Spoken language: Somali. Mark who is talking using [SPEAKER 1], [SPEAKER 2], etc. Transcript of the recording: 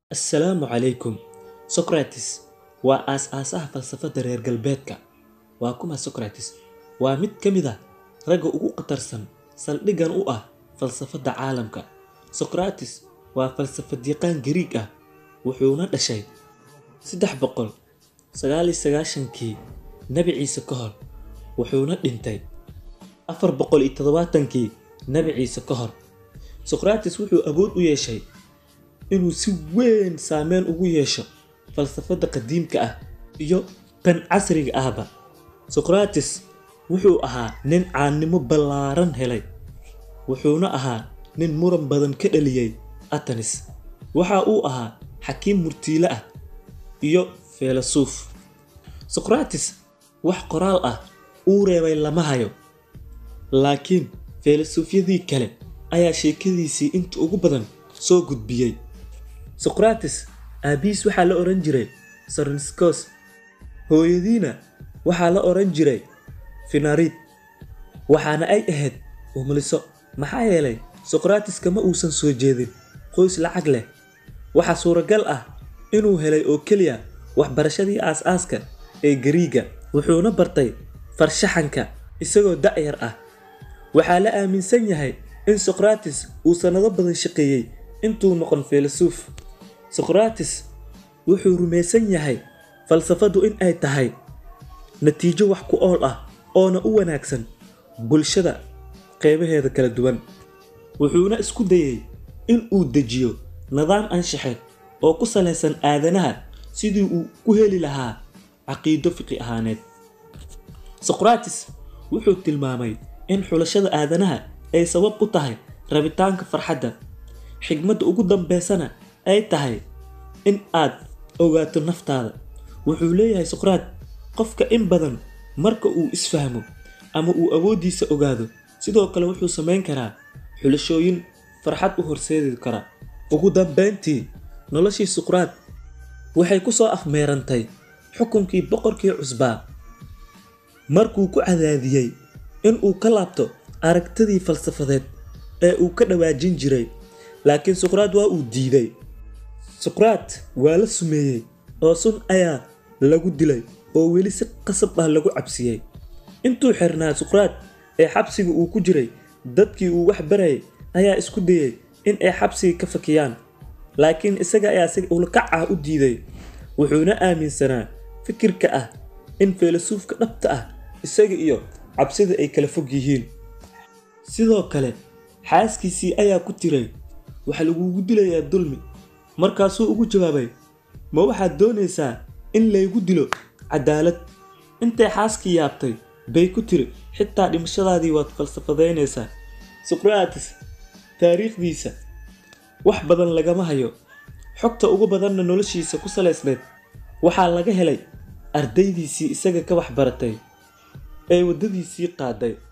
[SPEAKER 1] Assalaamu calaykum. Socrates waa aas-aasaha falsafadda reer galbeedka. Waa kuma Socrates? Waa mid ka mid ah ragga ugu khatarsan saldhiggan u ah falsafadda caalamka. Socrates waa falsafad-yaqaan Giriig ah, wuxuuna dhashay sedex boqol sagaal iyo sagaashankii Nabi Ciise ka hor, wuxuuna dhintay afar boqol iyo toddobaatankii Nabi Ciise ka hor. Socrates wuxuu awood u yeeshay inuu si weyn saameyn ugu yeesho falsafadda qadiimka ah iyo tan casriga ahba. Socrates wuxuu ahaa nin caanimo ballaaran helay, wuxuuna ahaa nin muran badan ka dhaliyay Athens. Waxa uu ahaa xakiim murtiile ah iyo faylasuf. Socrates wax qoraal ah uu reebay lama hayo, laakiin faylasufyadii kale ayaa sheekadiisii inta ugu badan soo gudbiyay. Socrates aabihiis waxaa la oran jiray Sophroniscus, hooyadiina waxaa la oran jiray Phinarete, waxaana ay ahayd umuliso. Maxaa yeelay Socrates kama uusan soo jeedin qoys lacag leh. Waxaa suuragal ah inuu helay oo keliya waxbarashadii aas-aaska ee Giriigga, wuxuuna bartay farshaxanka isagoo da'yar ah. Waxaa la aaminsan yahay in Socrates uu sanado badan shaqeeyay intuu noqon faylasuf. Socrates wuxuu rumaysan yahay falsafaddu in ay tahay natiijo wax ku ool ah oona u wanaagsan bulshada qaybaheeda kala duwan. Wuxuuna isku dayay in uu dejiyo nidaam anshaxeed oo ku saleysan aadanaha sidii uu ku heli lahaa caqiido fiqi ahaaneed. Socrates wuxuu tilmaamay in xulashada aadanaha ay sabab u tahay rabitaanka farxadda, xigmadda ugu dambeysana ay tahay in aad ogaato naftaada. Wuxuu leeyahay Socrates, qofka in badan marka uu is-fahmo ama uu awooddiisa ogaado, sidoo kale wuxuu samayn karaa xulashooyin farxad u horseedi kara. Ugu dambeyntii, noloshii Socrates waxay ku soo afmeerantay xukunkii boqorkii cusbaa, markuu ku cadaadiyay in uu ka laabto aragtidii falsafadeed ee uu ka dhawaajin jiray. Laakiin Socrates waa uu diiday. Socrates waa la sumeeyay oo sun ayaa lagu dilay oo weli si qasab ah lagu cabsiyay. Intuu xirnaa Socrates ee xabsiga uu ku jiray, dadkii uu wax barayay ayaa isku dayay in ay xabsiga ka fakiyaan, laakiin isaga ayaa si ulkac ah u diiday. Wuxuuna aaminsanaa fikirka ah in faylasufka dhabta ah isaga iyo cabsida ay kala fog yihiin. Sidoo kale, xaaskiisii ayaa ku tiray, waxaa lagugu dilayaa dulmi. Markaasuu ugu jawaabay, ma waxaad doonaysaa in laygu dilo cadaalad? Intay xaaskii yaabtay bay ku tiri, xitaa dhimashadaadii waad falsafadaynaysaa. Socrates taariikhdiisa wax badan lagama hayo, xogta ugu badanna noloshiisa ku saleysneyd waxaa laga helay ardaydiisii isaga ka wax baratay ee waddadiisii qaaday.